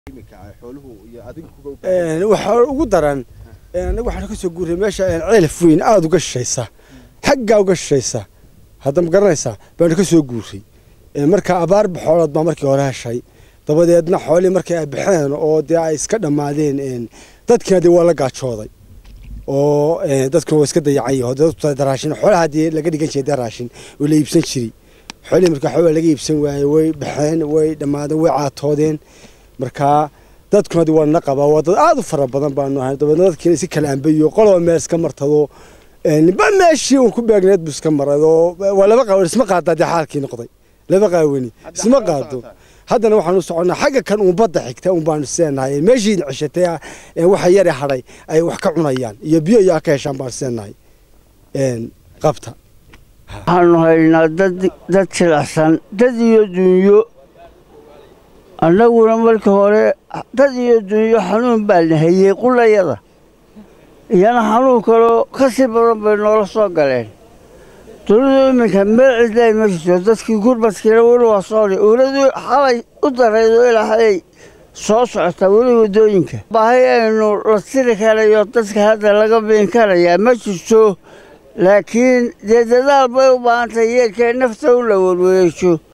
waxaa ugu daran anaga waxaan ka soo guuray meesha ceelaf weyn aada uga shishaysa xaggaa uga shishaysa hadda ma garanaysaa baanu ka soo guuray marka abaar xoolood baa markii hore heshay dabadeedna xoolihii markay ay baxeen oo dee ay iska dhammaadeen dadkiina dee waa la gaajooday oo dadkuna waa iska dayacan yaho daraashin xoolaha dee laga dhigan jiray dee raashin oo la iibsan jiray xoolihii marka xoolaa laga iibsan waayey way baxeen way dhammaadeen way caatoodeen markaa dadkuna dee waa nala qabaa waa dad aada u fara badan baanu ahay dabeedna dadkiina si kala ambayo qoloba meel iska martado ba meeshii uun ku beegneed buu iska maray oo waa laba qaawan isma qaadaa dee xaalkii noqday laba qaawani isma qaado haddana waxaanu soconnaa xagga kan uun badda xigta uun baanu seenahay meeshiina ceshatay waxa yare hadhay ay wax ka cunayaan iyo biyo iyo ka heshaan baanu seenahay qabta waxaanu haynaa dad dad jilicsan dad iyo dunyo annaguna markii hore dad iyo dunyo xanuun baa na hayey qulayada iyana xanuun kaloo ka sii badan bay noola soo galeen dowladu iminka meel cidlay ma jirto dadkii gurbadkiina weli waa soodhi owladii xalay u daraydo ilaahay soo socota weli waddooyinka baahi aynu la tiri karayo dadka hadda laga biin karayaa ma jirto laakiin dee dadaal bay u baahantahay yeelkee nafta u la werwereejo